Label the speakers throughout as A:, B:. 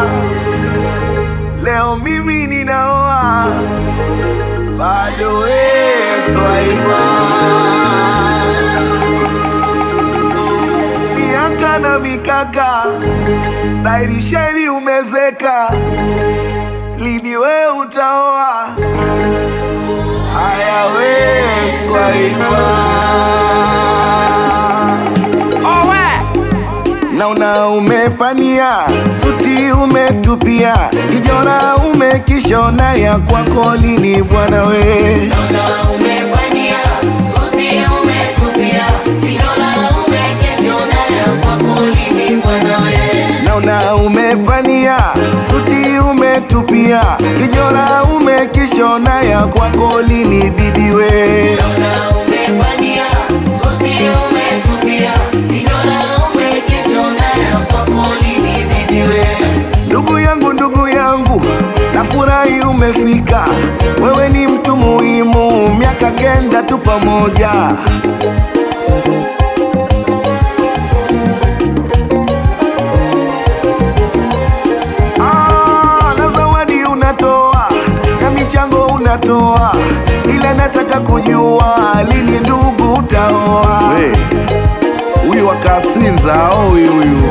A: leo mimi ninaoa, bado wewe swaiba. Miaka na mikaka, dhahiri sheri umezeka, lini we utaoa? Haya we swaiba. Naona umepania suti umetupia kijora umekishona ya kwako lini bwana we naona umepania suti umetupia kijora umekishona ya kwako lini bibi we ndugu yangu ndugu yangu nafurahi umefika wewe ni mtu muhimu miaka kenda tu pamoja Ah, na zawadi unatoa na michango unatoa ila nataka kujua lini ndugu utaoa huyu wakasinza au huyu huyu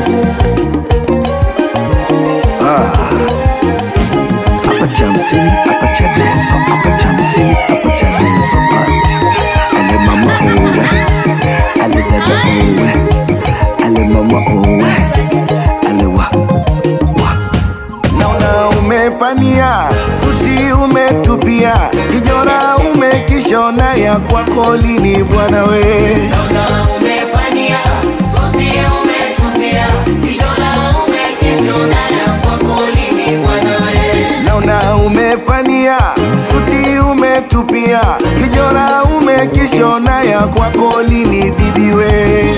A: hapa cha msini hapa cha denso hapa cha msini hapa cha denso ale mama owe ale dada owe ale mama owe ale wa wa naona umepania suti umetupia kijora umekishona ya kwako lini bwana we naona umepania suti umetupia kijora umekishona ya kwako lini bibi we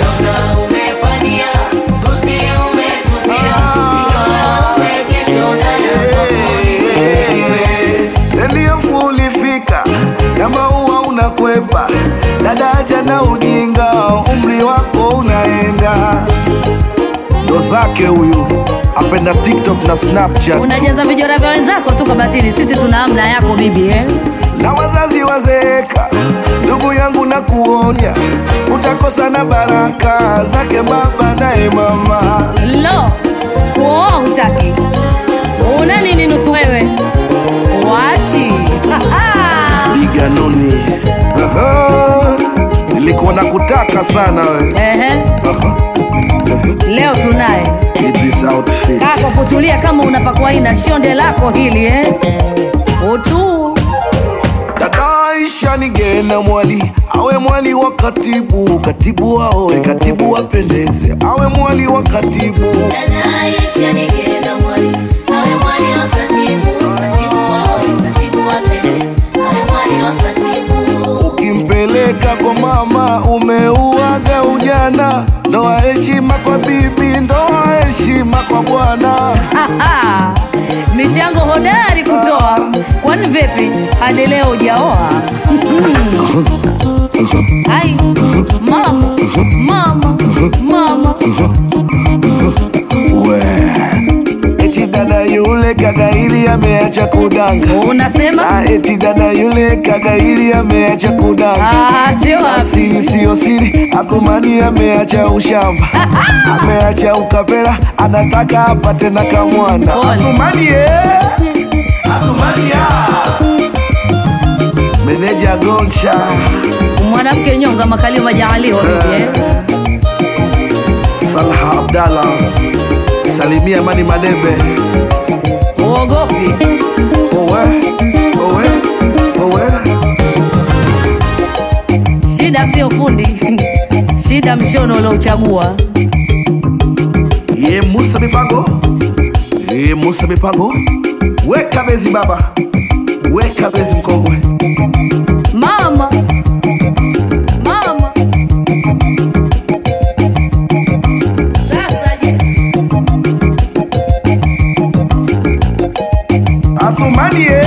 A: sendiofu ulifika na maua unakwepa dadaja na ujinga umri wako unaenda ndo zake huyu apenda tiktok na snapchat
B: unajaza vijora vya wenzako tu kabatini sisi tuna amna yako bibi eh?
A: na wazazi wazeeka ndugu yangu na kuonya utakosa na baraka zake baba naye mama
B: lo kuoa hutaki una nini nusu wewe wachi
A: liganoni Aha, nilikuwa na kutaka sana we
B: Ehe,
A: Aha,
B: leo tunaye
A: Idris outfit.
B: kaa kwa kutulia kama unapakwa ina shonde lako hili eh? utu
A: dada Aisha nigena mwali awe mwali wa katibu katibu aoe katibu apendeze awe mwali wa katibu ukimpeleka kwa mama umeuaga ujana ndoa heshima kwa bibi ndoa heshima kwa bwana
B: Aha, michango hodari kutoa kwani vipi hadi leo ujaoa ai mama mama mama
A: we eti dada yule kagaili ameacha kudanga
B: unasema
A: na eti dada yule kagaili ameacha kudanga
B: ache wapi
A: siri siyo siri athumani ameacha ushamba ameacha ukapera anataka apate na kamwana
B: Pole.
A: athumani eh. athumani ah. meneja goncha
B: mwanamke nyonga makalio majaaliwa bibi eh?
A: salha abdallah salimia mani madebe
B: uogopi
A: owe owe owe
B: shida sio fundi shida mshono uliouchagua
A: ye musa mipango ye musa mipango weka bezi baba weka bezi mkongwe
B: mama mama sasa je
A: athumani eh.